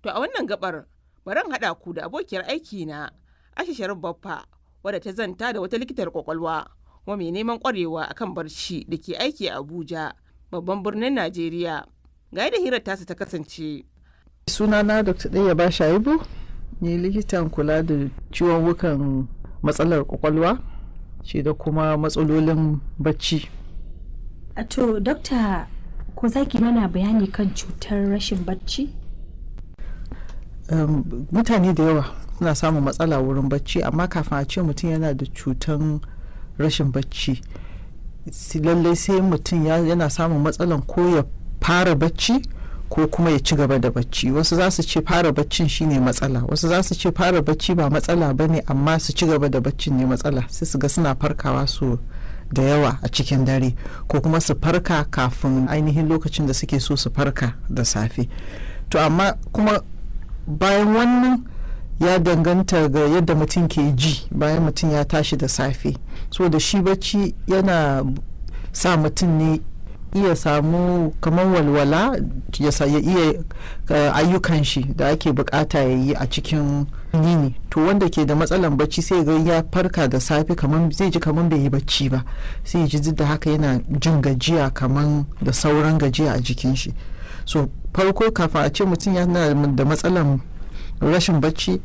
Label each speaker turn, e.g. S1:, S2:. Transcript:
S1: To a wannan gabar bari haɗa ku da abokiyar aiki na Aisha Sharif Baffa wadda ta zanta da wata likitar kwakwalwa kuma mai neman kwarewa akan barci da ke aiki a Abuja babban birnin Najeriya. Ga yadda hirar tasu ta kasance.
S2: sunana dr ɗaya ba shaibu ni likitan kula da ciwon wukan matsalar kwakwalwa shi da kuma matsalolin bacci
S3: A To, dokta ko za ki mana bayani kan cutar rashin bacci?
S2: um, mutane da yawa suna samun matsala wurin bacci amma kafin a ce mutum yana da cutan rashin bacci si- lallai sai mutum ya- yana samun matsalan ko ya fara bacci ko kuma ya ci gaba da bacci wasu za su ce fara baccin shine matsala wasu za su ce fara bacci ba matsala ba ne amma su ci gaba da baccin ne matsala sai su ga suna farkawa su da yawa a cikin dare ko kuma su farka kafin ainihin lokacin da suke so su farka da safe to amma kuma bayan wannan ya danganta ga yadda mutum ke ji bayan mutum ya tashi da safe so da shi bacci yana sa mutum ne iya samu kamar walwala ya sa- ya iya uh, ayyukan shi da ake bukata ya yi a cikin yini to wanda ke da matsalan bacci sai ga ya farka da safe kamar zai ji kamar bai yi bacci ba sai ya ji duk da haka yana jin gajiya kamar da sauran gajiya a jikin shi so farko kafin a ce mutum yana da matsalan rashin bacci